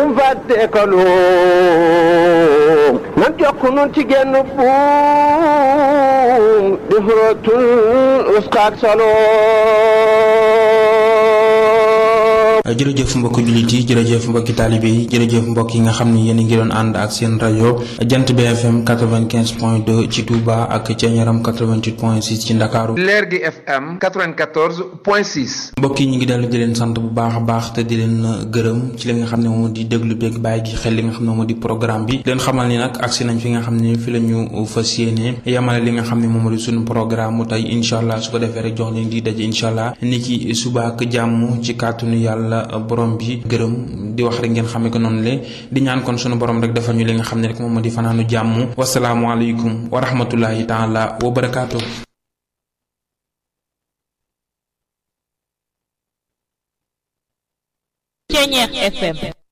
leen fàtte ko luum nan jokk nun ci genn buum di xurootul uskaak saloom jërëjëf mbokki jullit yi jërëjëf mbokki taalibe yi jërëjëf mbokk yi nga xam ni yéen a ngi doon ànd ak seen rajo jant BFM 95 point 2 ci Touba ak Thiéniaram 88 point 6 ci Ndakaaru leer gi FM 94 point 6. mbokk yi ñu ngi dellu di leen sant bu baax a baax te di leen gërëm ci li nga xam ne moom di déglu beeg bàyyi gi xel li nga xam ne moom di programme bi leen xamal ni nag agsi nañ fi nga xam ne fi la ñu fas yéene yamale li nga xam ne moom di suñu programme mu tey incha allah su ko defee rek jox leen di daje incha allah ni ki suba ak jàmm ci kàttanu yàlla borom bi gërëm di wax rek ngeen xamee ko noonu le di ñaan kon sunu borom rek defal ñu li nga xam ne rek moom di fanaanu jàmm wasalaamualeykum wa rahmatullahi taala wa barakaatu. Thiéniere FM